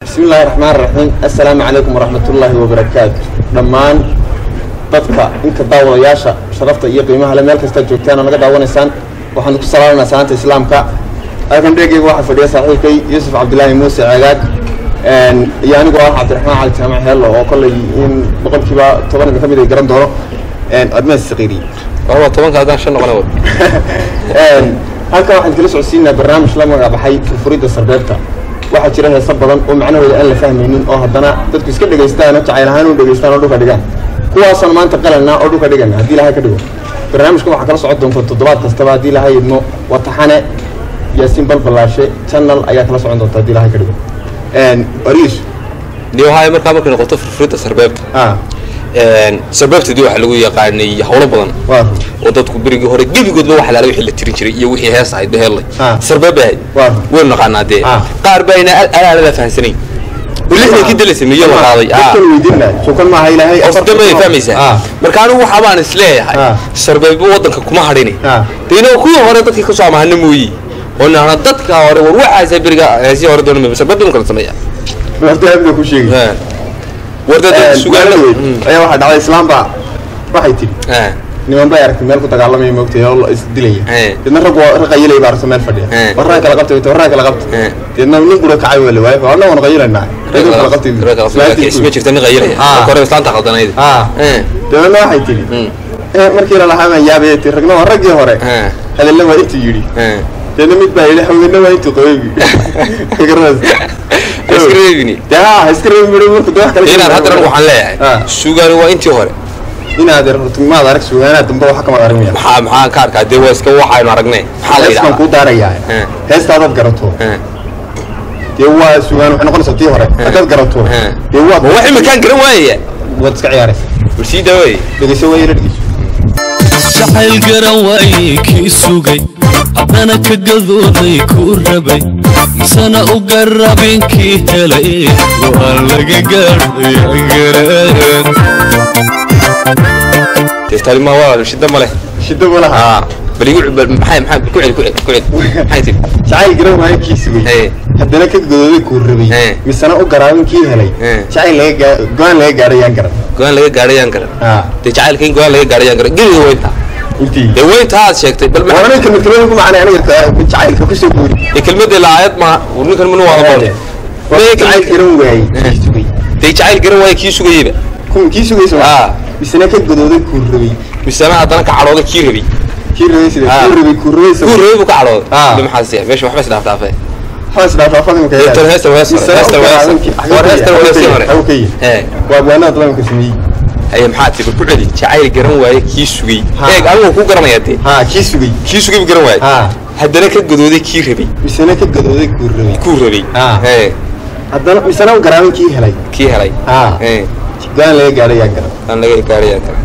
bismi illaahi raxmaan raxiim assalaamu calaykum waraxmatullaahi wabarakaatu dhammaan dadka inka daawadayaasha sharafta iyo qiimaha le meel kastaad joogtaan oo naga daawanaysaan waxaan ku salaamanaa salaanta islaamka halkan dheegeyga waxaa fadhiya saaxiibkay yuusuf cabdilaahi muuse ceegaag iyo anigoo ah cabdiraxmaan cali jaamac heello oo kollay in boqolkiiba toban idin ka mid ay garan doono admees saqiiri waa tobanka haddaan shan noqona wa halkan waxaan kala socodsiinaa barnaamij la magacbaxay furfuridda sarbeebta waxaa jira heeso badan oo macnahooda aan la fahmaynin oo haddana dadku iska dhegaystaan oo jacayl ahaan u dhegaystaan oo dhulka dhigaan kuwaasaan maanta qalanaa oo dhulka dhigana haddii ilahay ka dhigo barnaamijkan waxaa kala socon doonta toddobaad kastaba haddii ilahay idmo wataxane yaasiin balbalaashe channel ayaa kala socon doonta haddii ilahay ka dhigo ariis dee waxaa markaa markay noqoto furfuridda sarbeebta ah sarbeebtadii waxaa lagu yaqaanay howlo badan waa oo dadku berigii hore gebigoodba waxa laala wixii la tirin jiray iyo wixii hees ahayd behelay Ah. sarbeeb bay ahayd Waa. waynu naqaanaa dee Ah. qaar bayna alaalada fahansanayn lixdan kii dala sameeye la qaaday ah. dadkan weydiina suukan maaha ilaahay dambe ay fahmaysaa ah marka anigu waxa baan is leeyahay Ah. sarbeebba waddanka kuma hadhini Ah. dee inoo kuwii hore dadkii kasoo amahana mooyi oo nahna dadka hore war waxaasa beriga heesii hore doona sarbeebta kala sameeya lafta habda ku sheegay war dee dad sugaanada sugaanadood ayaa waxaa dhacday islaamba waxay tidhi niman bay aragtay meel ku dagaalamaya moogtay oo la isdilaya Eh. deedna rag waa rag qayilay baa aragtay meel fadhiya Eh. warraa kala qabtay warraa kala qabtay Eh. deedna nin gura kacay waa la waayay waa annagoon qayilaynaa rag kala qabtay isma jirta nin qayilaya Ah. marka hore islaanta khaldanayd ah Eh. deedna waxay tidhi Mm. eh, markii la lahaa baan yaabay ti ragna waa raggii hore Eh. hadalla waa intuu yidhi Eh. deedna mid baa yidhi haweenna waa intuu qabaybi iska reebini dee ha iska reebi midho marku dee wax kale inaan haddana waxaan Ah. leeyahay sugaani waa intii hore inaad maad arag sugaanaha dambe waxa kama aragmaya maxaa maxaan ka arkaa dee waa iska waxaynu aragnay maxaa la hees baan kuu yidhahdaa daarayaa Eh. heestaadaad garato Eh. dee waa sugaan waxay noqonaysaa tii hore haddaad garato Eh. dee ma waad wax iminkaan garan waayaya waad iska ciyaaraysa war sii daaway dhegeyso waa yara dhegeyso jacayl garan waayey kii sugay haddana ka gadooday kuu rabay misana u garabin kii helay waa laga gaadhayagaraan teestaali ma walaal shida ma leh shida ma laha ah bal igu bal maxay maxay ku celi ku celi ku celi maxay tiri jacayl garan waayo kii sugay Eh. haddana ka godooday kuu rabay Eh. misena u garaabin kii helay Eh. jacayl laga gaa go-aan laga gaadhayaan garan go-aan laga gaadhayaan garan ah dee jacaylka in go-aan laga gaadhayaan garan geliga weynta intii dee weynta aad sheegtay bal waa maxay ninka mid kamid ku macnay aniga jacaylka kusoo guuri dee kelmadda laayad ma war ninkan minu waa waa jacayl garan waayey kii sugay dee jacayl garan waaya kii sugayeyba kun kii sugaysa Ah. ma misena ka godooday kuu rabay misana haddana ka cadhooday kii rabay kii rabay sida Ah. kuu rabay kuu rabay kuu rabay buu ka cadhooday Ah. dee maxaa siya meesha waxba isdhaaf dhaafay hoos dhaafafada imika Dee tan heestan waa hees hore, heestan waa hees hore. War heestan waa heestii hore. Ee. waa abwaanada dalamka sameeyey haye maxaa tii bal ku celi jacayl garan waaye kii sugay Ha. eeg anigu ku garanaya dee haa kii sugay kii sugay buu garan waaye Ha. haddana ka godooday kii rabay misena ka gadooday kuu rabay kuu rabay Ah. ee haddana misena u garaabin kii helay kii helay haa ee go-aan laga gaadhay yaa garan aan laga gaadhayaa kale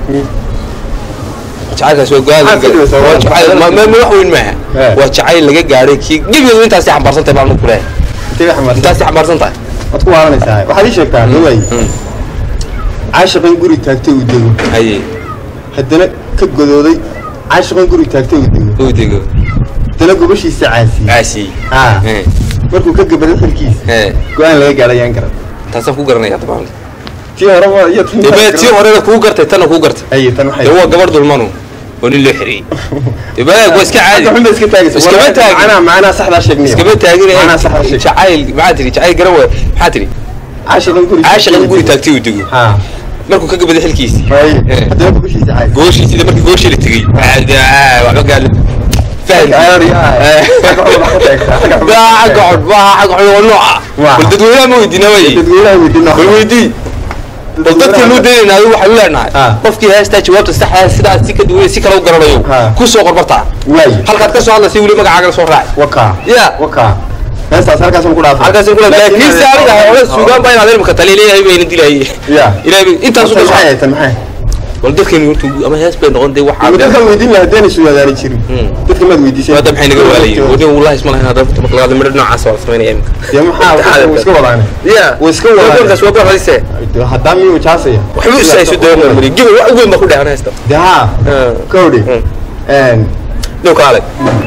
jacaylkaas waa go-aan laga Maxaa ka dhigaysaa? gaadhay waa jacayl ma ma ma wax weyn maaha Eh. waa jacayl laga gaadhay kii gebigeedu intaasay xambaarsan tahay baan ku leeyahay intee xamaarsan intaasay xambaarsan tahay waad ku waalanaysaa waxaad ii sheegtaa dhaway caashiqan guri taagtay uu dego haye haddana ka godooday caashiqan guri taagtay uu dego uu dego haddana gobashiisa caasiyey caasiyey haa ee markuu ka gabaday xilkiisa ee go-aan laga gaadhay yaan garan taasaan ku garanaya dabaan tii hore ma iyo tii dee tii horena kuu gartay tanna kuu gartay aye tan waxay dee waa gabar dulmanu oo nin loo xiriyey dee balaag waa iska caadi xunda iska taagaysa Iskama taagin. macnaha macnaha saxdaa sheegniyo iskama taagin macnaha saxdaa sheeg jacayl maxaa tiri jacayl garan waay maxaa tiri caashiqan guri caashiqan guri taagtay uu dego haa markuu ka gabaday xilkiisi hay Eh. haddana gobashiisa caasiyey gooshii sida markii gooshii la tegey waxba gaali fahmi Aari, ah. Xagga xun wax ka taagtaa, xagga xun. baa xagga cod baa xagga cod oo nooca Waa. bal dadweynaha ma weydiina way dadweynaha weydiino bal weydii bal dadka loo daynayna adigu waxaan leenahay Ah. qofkii heestaa jawaabta saxda sidaas si ka duwan si kale u garanayo Ah. ku soo qorbartaa waay halkaad ka soo hadlaysa weli magacaaga soo raaci wakaa ya wakaa heestaas halkaas ku dhaafay halkaas kula laakiin si aniga hore suugaan baa inaad ilmka taliya leeyahay bayna dilayay ya ilaahay intaas u tan maxay dhashay tan maxay bal dadkeenu horta ama hees bay noqon dee waxaa dadkan weydiin lahaa haddaanay sugaadaani jirin Hmm. dadka maad weydiisay maada maxay naga waalayay wadin wallahi isma lahayn hadda marka laga midho noocaas waa la samaynaya imika dee maxaa way iska wadaane ya way iska wadaane warkaas waa barayse haddaan miyuu jaasaya waxba isayso doona mari gibi wax weyn baa ku dhahan heesta dee haa Ah. kowdhi Hmm. dhow kaale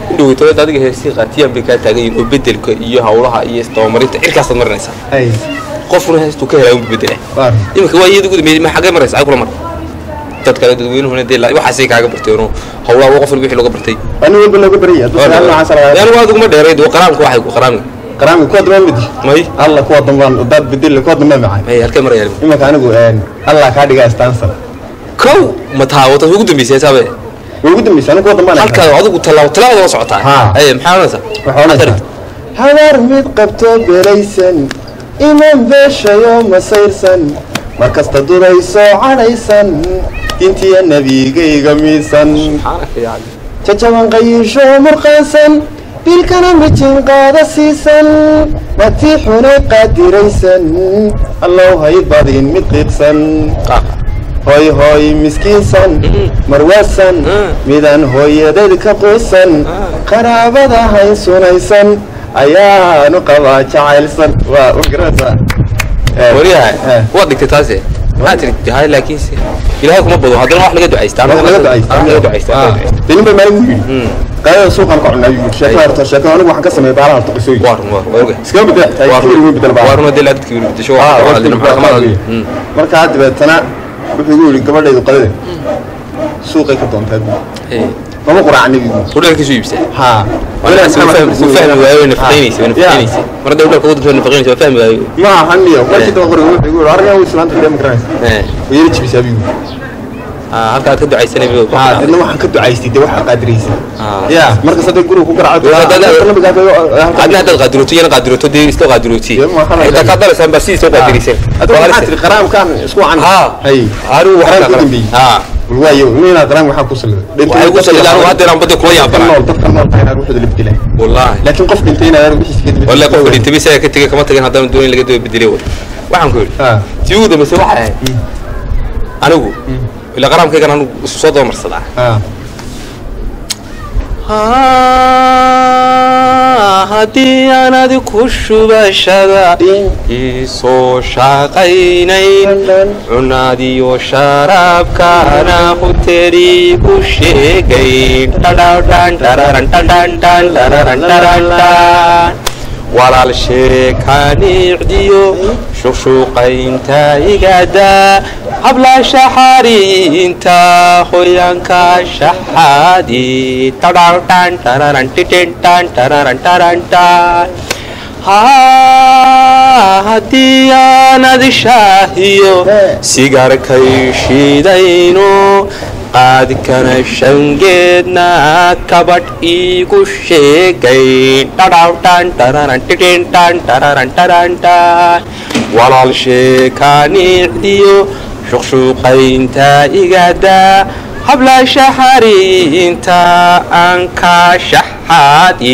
indhoweytood adiga heestii qaatiyaan bay kaa taagan yihiin oo bedelka iyo hawlaha iyo isdabamarinta cirkaasaad marinaysaa hay qofkuna heestuu ka helaa unbu bedela waar iminka waa iyada gudambeeyey ma xaggee maraysa ay kula mar dad kale dadweynuhuna dee la- waxaasay kaaga barteenoo hawlaha waa qof walba wixii looga bartay ani walba looga baraya hadduu su'aal noocaas lagaa anigu aad uguma dheerayd waa qaraamka waxay ku qaraamka qaraami kuwa dambaan midi may alla kuwa dambaan daad bedel kuwa dambaan macay may halkee marayaan imanka anigu allah kaa dhiga istaansan kow ma taha wata ugu dambeysay heesaabe way ugu dambaysa anigu kuwa dambaan halkaa adigu tallaabo tallaabada la socotaa Ha. aye maxaa oranaysaa waxaa oranaysaa habaar mid qabto belaysan iman beeshayo masayrsan markasta dudayso cadhaysan dintiya nebigayga miisan subxaanaka yaa cali jajaban qayiisho murqaansan dilkana mijin qaada siisan matiixunay qaadiraysan allow hay badin mid qiiqsan qaaqa hooy hooy miskiinsan marwaasan midaan hooyadeed ka quusan qaraabada haysunaysan ayaanu qabaa jacaylsan waa u garanaysaa Eh, waryaha eh. waad dhigtay taase maxaa tiri hay laakiinse ilaahay kuma bado haddana wax laga ducaysta Wax laga ducaysta. laga ducaysta Ah, dee nin bay maalin u yidhi qaadada suuqaan ka cunaa yuu yidhi sheekada horta sheekada anigu waxaan ka sameeyay baalaha horta qisooyin waa run waa run waa ogahay iskama bedel waa kibir weyn bedel run waa baa run dee laa dadkii weli bedesho Ah, waa waa hadina kibir maxaa baa kama weyn. hadlin markaa dabeetana wuxuu igu yidhi gabadhaydu qadade suuqay ka doontaa buu mama quraaca nebigu udhalkiisu iibsa haa fahmi waayo way nafaqaynaysa way nafaqaynaysa mar hadda udhalka waddanka way nafaqaynaysa waa fahmi waayo ma ahaniyo markii daba qoriga wuxuu igu yidhi arrinaa uu islaanta kale ma garanaysa Eh, way yara jibisaa buu ah, halka aad ka ducaysanay buu haa dadna waxaan ka ducaystay dee waxaa qaadiraysa Ah. ya markas hadday guriga ku garaaco adna haddaad qaadiroto iyana qaadiroto dee isla qaadirooti Dee ma waxaan xitaa kaa dalaysaan baa sidii soo qaadirayseen adigu maxaa tiri qaraamkan isku can haa hay anigu qaraamka u waxaa dambeeyey haa waayo nina qaraam waxaa ku saliday waxay ku salidaan haddeer aan badda kula yaabanaa nool dadka nool tahay inaad wuxuu la bedelay wallaahi laakiin qof dhintay inaad wixiisa ka dibadda wallahi qofka dhintay bisaga ka tegay kama tagin haddana doon in laga daba bedelay way waxaan ku yidhi haa tii ugu dambaysay waxay ahayd anigu ila qaraamkaygan anigu isu soo daba marsadaa haa haddii aan adiku shubashada isoo shaqaynayn cunaadiyo sharaabkaana huteri ku sheegayn walaal sheekanicdiyo shuqshuqaynta igada habla shaxariinta hoyanka shaxaadi haddii aanad shaahiyo sigaarkay shidayno qaadkana shangeedna kabadh iigu sheegayn walaal sheekanicdiyo shuqshuqaynta igada habla shaxariinta aan ka shaxaadi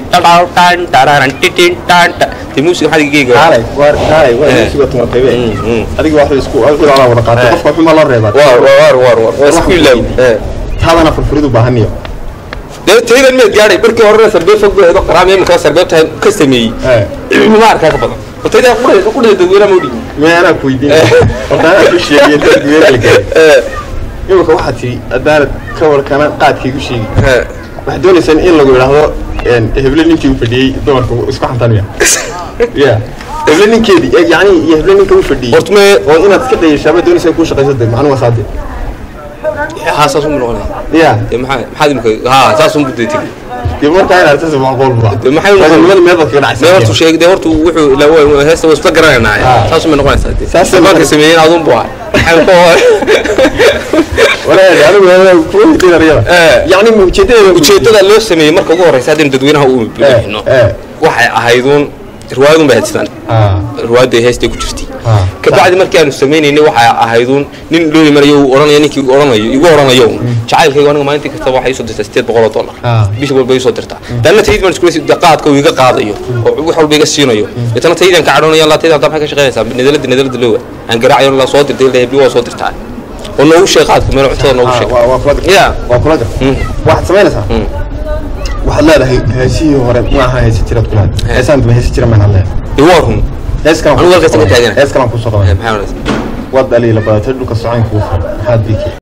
musiga maxaad igeyga kaalay waar kaalay waa Eh. isuga tumatay be Mm, mm. adiga wax isku wixii ala wada qaatay Eh. qofka xuma loo reebaa war war war war waa isku ilaab taadana furfuridu baahaniyo dee taydan meed gaadhay markii horena sarbeeb fog beedo qaraam imika sarbeebta ka sameeyey eh ma arkaa ka badan tayda qudhe qudhe dadweynaha mawdhi meena ku weydiin horta anaa ku sheegay dad weelal galay imika waxaad tiri haddaanad ka warkana qaadkaygu sheegi waxaad doonaysaan in lagu idhaahdo heble ninkii u fadhiyey dumarku isku xantanaya ya heble ninkeedii eh, yacni iyo heble ninka u fadhiyey horta me oo inaad iska dayashaaba doonaysaa kuu shaqayso de macnu waa saade haa saas unbu noqonaya ya dee maxaa maxaad imika haa saas unbu dee tegi dee markaa inaad sasa macquulba Dee maxay u noqon- raganimada meel baad kaga dee hortu dhacaysa sheeg dee hortu wuxuu ila waa heesta waa isla garanaynaa Ah. saas unbay noqonaysaa dee Saas saas unbay marka noqon- sameeyeen adun bu ahay maxay ku walaal anigu kuwa weydiin ariyada Eh. yacni ma ujeedadeeda ujeedada loo sameeyey marka ugu horeysa haddaynu dadweynaha u bixino eh. waxay ahayduun riwaayadun bay haystaan ah riwaayadda heestay ku jirtay Ah. kabacdi markii aanu sameynaynay waxay ahayduun nin dhooli marayo uu odhanaya ninkii odhanayo igu odhanayo jacaylkayga aniga maalintii kastaba waxay isoo dirtaa sideed boqol oo dollar Ah. bishi walba isoo dirtaa danna tayd baan isku qaadka uu iga qaadayo oo wax walba iga siinayo deetana taydaan ka cadhoonaya laa taydaan taa maxay ka shaqaynaysaa nedalada nedalada looga aan garaacayo la soo dirtay la hebli waa soo dirtaa oo noogu sheeg qaadka meel cuntada noogu sheeg waa waa kula gar ya waa kula gar Mm. waxaad samaynaysaa Mm. waxaad leedahay heesihii hore ma aha heesi jiraad kulaad heesaan daba heesi jira maan leedahay dee waa run hees kalan Anigu halkaas ka taaganahay. hees kalan kusoo qaban maxaa oranaysaa waad dhaliila badatay dhulka socoyn kuu furan maxaad biki